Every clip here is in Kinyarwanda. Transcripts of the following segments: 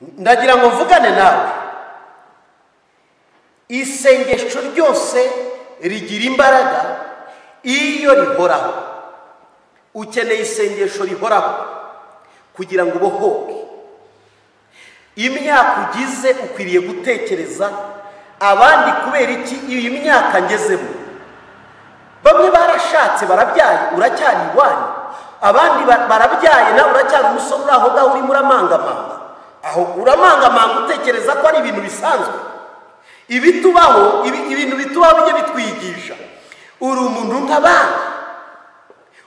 ndagira ngo mvugane nawe isengesho ryose rigira imbaraga iyo rihoraho ukeneye isengesho rihoraho kugira ngo ubohoke imyaka ugize ukwiriye gutekereza abandi kubera iki iyi myaka ngezemo bamwe barashatse barabyaye uracyari iwanyu abandi barabyaye nawe uracyari umusore uri aho ngaho urimo uramangamanga aho uramangamanga utekereza ko ari ibintu bisanzwe ibitubaho ibintu bitubaho bijye bitwigisha uri umuntu nk'abandi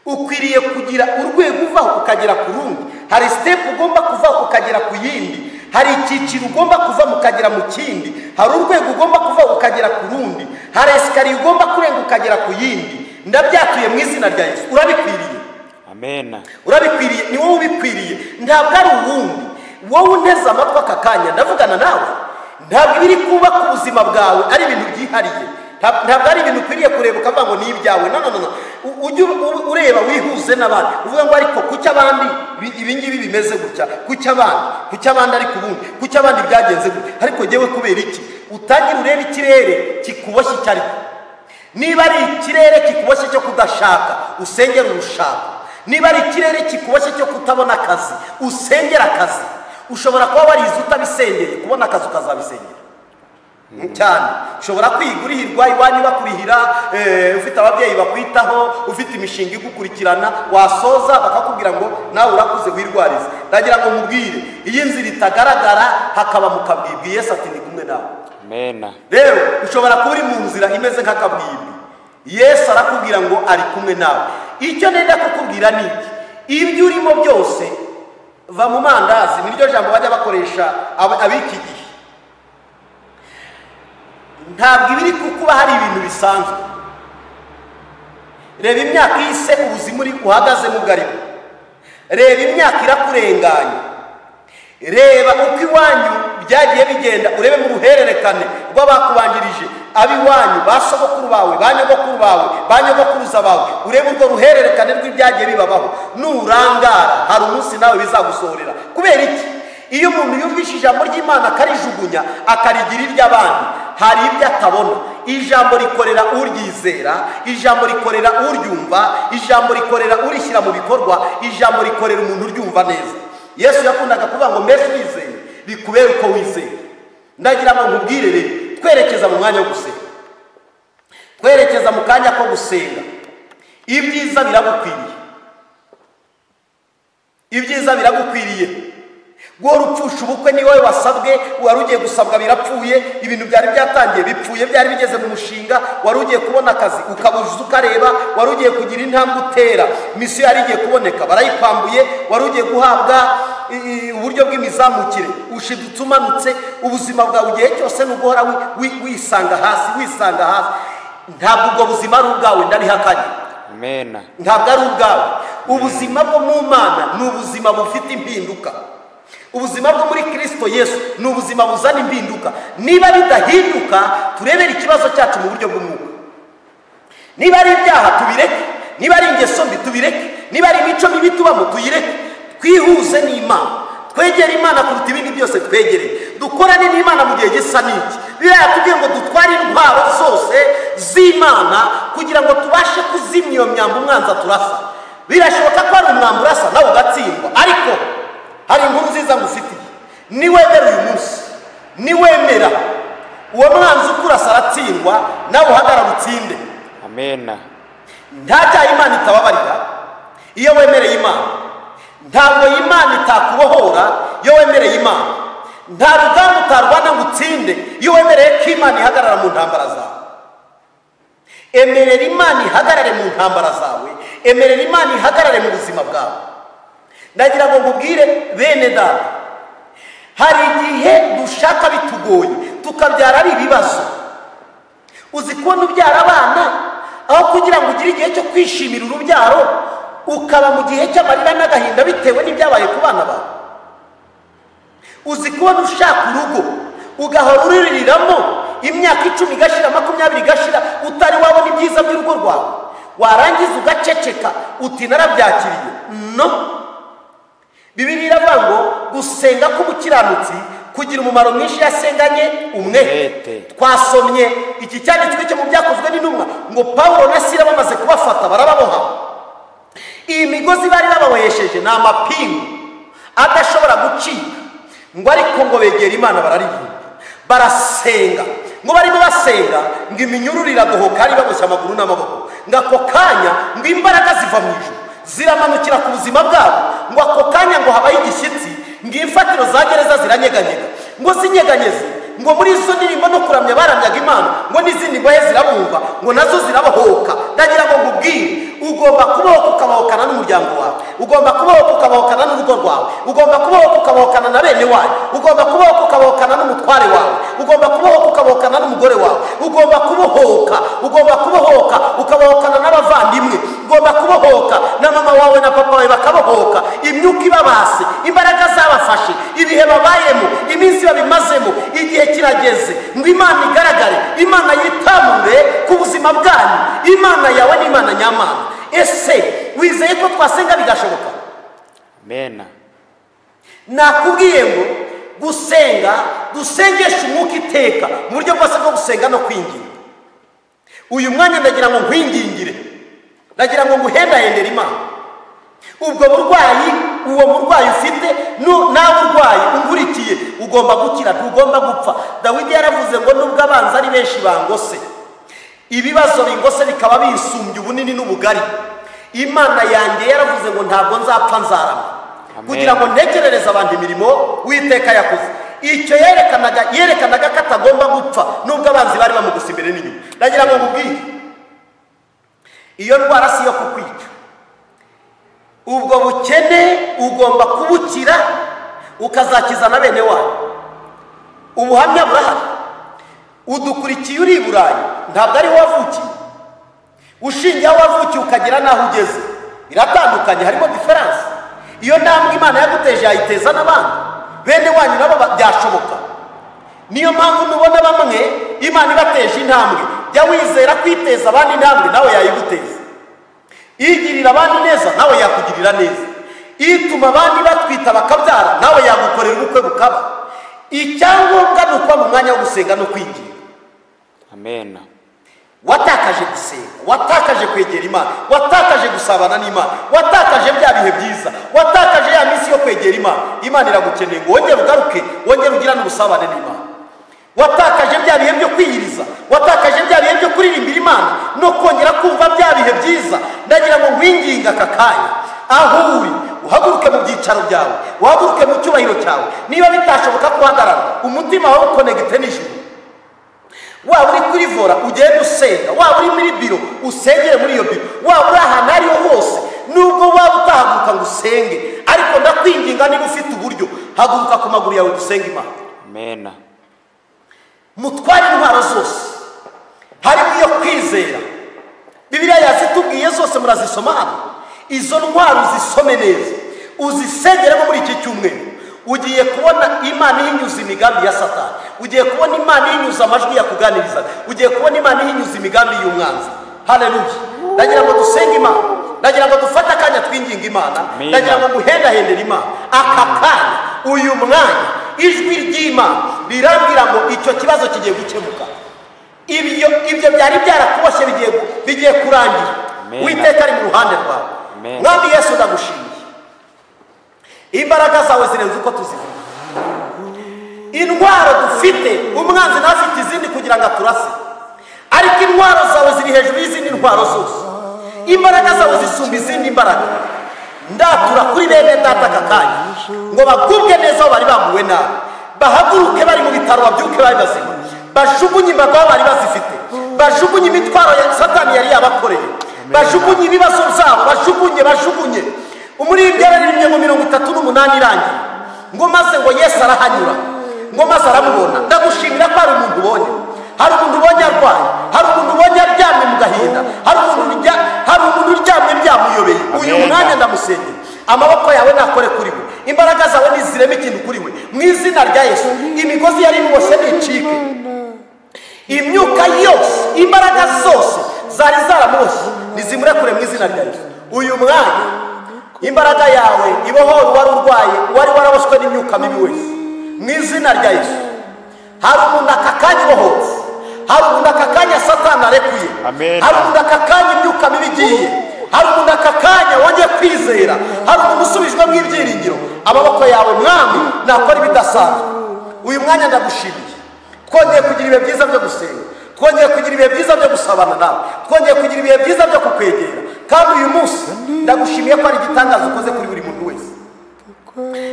ukwiriye kugira urwego uvaho ukagera ku rundi hari sitepu ugomba kuvaho ukagera ku yindi hari icyiciro ugomba kuva ukagera mu kindi hari urwego ugomba kuva ukagera ku rundi hari esikariye ugomba kurenga ukagera ku yindi ndabyatuye mu izina rya Yesu urabikwiriye amena urabikwiriye ni wowe ubikwiriye ntabwo ari uwundi wowe unteze amatwi aka kanya ndavugana nawe ntabwo ibiri kubaka ubuzima bwawe ari ibintu byihariye ntabwo ari ibintu ukwiriye kureba ukavuga ngo ni ibyawe nanone ujye ureba wihuze n'abandi uvuga ngo ariko kuki abandi ibingibi bimeze gutya kuki abandi kuki abandi ariko ubundi kuki abandi byagenze gutya ariko ngewe kubera iki utangire urebe ikirere kikuboshye icyo ari cyo niba ari ikirere kikuboshye cyo kudashaka usengera urushaka niba ari ikirere kikuboshye cyo kutabona akazi usengera akazi ushobora kuba warize utabisengeye kubona akazi ukazabisengera cyane ushobora kwiga urihirwa iwanyu bakurihira ufite ababyeyi bakwitaho ufite imishinga igukurikirana wasoza bakakubwira ngo nawe urakuze wirwarize ndagira ngo mubwire iyo inzira itagaragara hakaba mu kabwibwi Yesu ati ni kumwe nawe amena rero ushobora kuba uri mu nzira imeze nk'akabwibwi Yesu arakubwira ngo ari kumwe nawe icyo nenda kukubwira ni iki ibyo urimo byose va mu mandazi ni ryo jambo bajya bakoresha ab'iki gihe ntabwo ibiri kukuba hari ibintu bisanzwe reba imyaka yise ubuzima uri uhagazemo ubwo reba imyaka irakurenganya reba uko iwanyu byagiye bigenda urebe mu ruhererekane rw'abakubanjirije ab'iwanyu ba sogokuru bawe ba nyogokuru bawe ba nyogokuruza bawe urebe urwo ruhererekane rw'ibyagiye bibabaho nurangara hari umunsi nawe bizagusohorera kubera iki iyo umuntu yumvise ijambo ry'imana akarijugunya akarigira iry'abandi hari ibyo atabona ijambo rikorera uryizera ijambo rikorera uryumva ijambo rikorera urishyira mu bikorwa ijambo rikorera umuntu uryumva neza yesu yakundaga kuvuga ngo mbese wizeye bikubere uko wizeye ndagira ngo nkubwire rero twerekeza mu mwanya wo gusenga twerekeza mu kanya ko gusenga ibyiza biragukwiriye ibyiza biragukwiriye wowe upfusha ubukwe ni wowe wasabwe wari ugiye gusabwa birapfuye ibintu byari byatangiye bipfuye byari bigeze mu mushinga wari ugiye kubona akazi ukabuzuza ukareba wari ugiye kugira intambwe utera misiyo yari igiye kuboneka barayikwambuye wari ugiye guhabwa uburyo bw'imizamukire ushidutse umanutse ubuzima bwawe igihe cyose ni uguhora wisanga hasi wisanga hasi ntabwo ubwo buzima ari ubwawe ndarihakanye amena ntabwo ari ubwawe ubuzima bwo mu mana ni ubuzima bufite impinduka ubuzima bwo muri kirisito yesu ni ubuzima buzana impinduka niba bidahinduka turebere ikibazo cyacu mu buryo bw'umwuka niba ari ibyaha tubireke niba ari ingeso mbi tubireke niba ari imico mibi tubamo tuyireke twihuze n'imana twegere imana kuruta ibindi byose twegereye dukorane n'imana mu gihe gisa n'iki biriya yatubwiye ngo dutware intwaro zose z'imana kugira ngo tubashe kuzimya iyo myambi umwanzi turasa birashoboka ko ari umwambi urasa nawe ugatsindwa ariko hari inkuru nziza ngufitiye niwemera uyu munsi niwemera uwo mwanzi ukurasa aratsindwa nawe uhagarara utsinde amena nta cyaha imana itababarira iyo wemereye imana ntabwo imana itakubohora iyo wemereye imana nta rugamba utarwana ngo utsinde iyo wemereye ko imana ihagarara mu ntambara zawe emerera imana ihagarare mu ntambara zawe emerera imana ihagarare mu buzima bwawe ndagira ngo nkubwire bene data hari igihe dushaka bitugoye tukabyara ari ibibazo uzi kubona ubyara abana aho kugira ngo ugire igihe cyo kwishimira urubyaro ukaba mu gihe cy'amarira n'agahinda bitewe n'ibyabaye ku bana bawe uzi kubona ushaka urugo ugahora uruririramo imyaka icumi igashira makumyabiri igashira utari wabona ibyiza by'urugo rwawe warangiza ugaceceka uti narabyakiriye no bibiri iravuga ngo gusenga k'umukiranutsi kugira umumaro mwinshi yasenganye umwete Umwete. twasomye iki cyanditswe cyo mu byakozwe n'intumwa ngo pawulo na sila bamaze kubafata barababoha iyi migozi bari bababohesheje ni amapingu adashobora gucika ngo ariko ngo begera imana bararirimba barasenga ngo barimo basenga ngo iminyururu iradohoka ari baboshye amaguru n'amaboko ngo ako kanya ngo imbaraga ziva mu ijuru ziramanukira ku buzima bwabo ngo ako kanya ngo habaye igishyitsi ngo imfatiro za gereza ziranyeganyega ngo zinyeganyeze ngo muri izo ndirimbo no kuramya baramyaga imana ngo n'izindi ngohe zirabumva ngo nazo zirabahoka ndagira ngo nkubwire ugomba kubaho ukabahokana n'umuryango wawe ugomba kubaho ukabahokana n'urugo rwawe ugomba kubaho ukabahokana na bene wawe ugomba kubaho ukabahokana n'umutware wawe ugomba kubaho ukabahokana n'umugore wawe ugomba kubohoka ugomba kubohoka ukabahokana n'abavandimwe ugomba kubohoka na mama wawe na papa wawe bakabohoka imyuka ibabase imbaraga zabafashe ibihe babayemo iminsi babimazemo igihe kirageze ngo imana igaragare imana yitamure ku buzima bwanyu imana yawe ni imana nyamana ese wizeye ko twasenga bigashoboka Amena. nakubwiye ngo gusenga dusengeshe umwuka iteka mu buryo bwose bwo gusenga no kwinginga uyu mwanya ndagira ngo nkwingingire ndagira ngo nguhendahendere imana ubwo burwayi uwo murwayi ufite nu- nawe urwaye ungurikiye ugomba gukira ntugomba gupfa dawidi yaravuze ngo nubwo abanzi ari benshi bangose ibibazo bingose bikaba bisumbye ubunini n'ubugari imana yanjye yaravuze ngo ntabwo nzapfa nzarama Amen. kugira ngo ntekerereze abantu imirimo witeka yakoze icyo yerekanaga yerekanaga ko atagomba gupfa nubwo abanzi bari bamugusa imbere n'inyuma ndagira ngo nkubwire iyo ndwara si iyo kukwica ubwo bukene ugomba kubukira ukazakiza na bene wawe ubuhamya burahari udukurikiye uri i burayi ntabwo ariho wavukiye ushingiye aho wavukiye ukagera n'aho ugeze biratandukanye harimo diferanse iyo ntambwe imana yaguteje yayiteza n'abandi bene wanyu nabo ba- byashoboka niyo mpamvu mubona bamwe imana ibateje intambwe jya wizera kwiteza abandi intambwe nawe yayiguteza igirira abandi neza nawe yakugirira neza ituma abandi batwita bakabyara nawe yagukorera ubukwe bukaba icyangombwa ni ukuba mu mwanya wo gusenga no kwigira Amena. watakaje gusenga watakaje kwegera imana watakaje gusabana n'imana watakaje bya bihe byiza watakaje ya minsi yo kwegera imana imana iragukeneye ngo wongere ugaruke wongere ugirane ubusabane n'imana watakaje bya bihe byo kwiyiriza watakaje bya bihe byo kuririmbira imana no kongera kumva bya bihe byiza ndagira ngo nkwinginga aka kanya aho uri uhaguruke mu byicaro byawe uhaguruke mu cyubahiro cyawe niba bitashoboka guhagarara umutima wawe ukonegite n'ijuru waba uri kuri vora ugende usenga waba uri muri biro usengere muri iyo biro waba uri ahantu aho ariho hose nubwo waba utahaguruka ngo usenge ariko ndakwinginga niba ufite uburyo haguruka ku maguru yawe dusenge imana Amena. mutware intwaro zose harimo iyo kwizera bibiliya yazitubwiye zose murazisoma hano izo ntwaro uzisome neza uzisengeremo muri iki cyumweru ugiye kubona imana ihinyuza imigambi ya satani ugiye kubona imana ihinyuza amajwi yakuganirizaga ugiye kubona imana ihinyuza imigambi y'umwanzi haleluya ndagira ngo dusenge imana ndagira ngo dufate akanya twinginga imana Amen. ndagira ngo guhendahendera imana aka kanya uyu mwanya ijwi ry'imana rirambwira ngo icyo kibazo kigiye gukemuka ibyo ibyo byari byarakuboshye bigiye bigiye kurangira Amen. witeka ari mu ruhande rwawe Amen. mwami yesu ndagushimiye imbaraga zawe zirenze uko tuzivuga intwaro dufite umwanzi ntafite izindi kugira ngo aturase ariko intwaro zawe ziri hejuru y'izindi ntwaro zose imbaraga zawe zisumba izindi mbaraga ndatura kuri bene data aka kanya ngo bagubwe neza aho bari bambuwe nabi bahaguruke bari mu bitaro babyuke bari bazima bajugunye imbaga aho bari bazifite bajugunye imitwaro ya satani yari yabakoreye bajugunye ibibazo byabo bajugunye bajugunye umuririmbyi yararimye ngo mirongo itatu n'umunani irangiye ngo maze ngo yesu arahanyura ngo maze aramubona ndagushimira ko hari umuntu ubonye hari umuntu ubonye arwaye hari umuntu ubonye aryamye mu gahinda hari umuntu urya- hari umuntu uryamye byamuyobeye uyu Amen. mwanya ndamusengera amaboko yawe nakore kuri we imbaraga zawe nizireme ikintu kuri we mu izina rya yesu imigozi yari imubose nicike imyuka yose imbaraga zose zari zaramuboshye nizimurekure mu izina rya yesu uyu mwanya Yego. imbaraga yawe ibohora uwari urwaye uwari waraboswe n'imyuka mibi wese mu izina rya yesu hari umuntu aka kanya ibohotse hari umuntu aka kanya satani arekuye Amen. hari umuntu aka kanya imyuka mibi igiye hari umuntu aka kanya wongeye kwizera hari umuntu usubijwemo ibyiringiro amaboko yawe mwami nakora ibidasanzwe uyu mwanya ndagushimiye twongeye kugira ibihe byiza byo gusenga twongeye kugira ibihe byiza byo gusabana nawe twongeye kugira ibihe byiza byo kukwegera kandi uyu munsi ndagushimiye ko ari igitangaza ukoze kuri buri muntu wese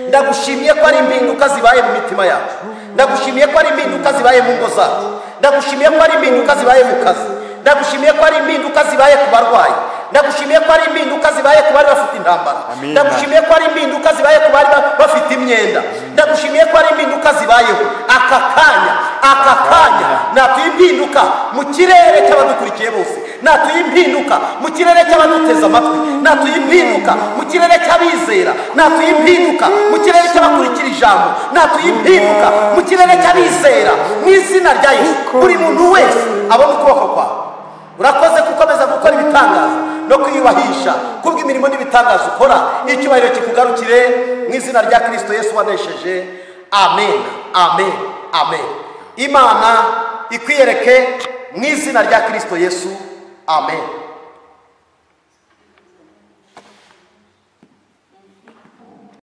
ndagushimiye ko ari impinduka zibaye mu mitima yacu ndagushimiye ko ari impinduka zibaye mu ngo zacu ndagushimiye ko ari impinduka zibaye mu kazi ndagushimiye ko ari impinduka zibaye ku barwayi ndagushimiye ko ari impinduka zibaye ku bari bafite intambara Amina. ndagushimiye ko ari impinduka zibaye ku bari ba- bafite imyenda ndagushimiye ko ari impinduka zibayeho aka kanya aka kanya natuye impinduka mu kirere cy'abadukurikiye bose natuye impinduka mu kirere cy'abaduteze amatwi natuye impinduka mu kirere cy'abizera natuye impinduka mu kirere cy'abakurikira ijambo natuye impinduka mu kirere cy'abizera mu izina rya yesu buri muntu wese abona ukuboko kwawe urakoze gukomeza gukora ibitangaza no kwiyubahisha kubw'imirimo n'ibitangaza ukora icyubahiro kikugarukire mu izina rya kirisito yesu wanesheje amen amen amen imana ikwiyereke mu izina rya kirisito yesu amen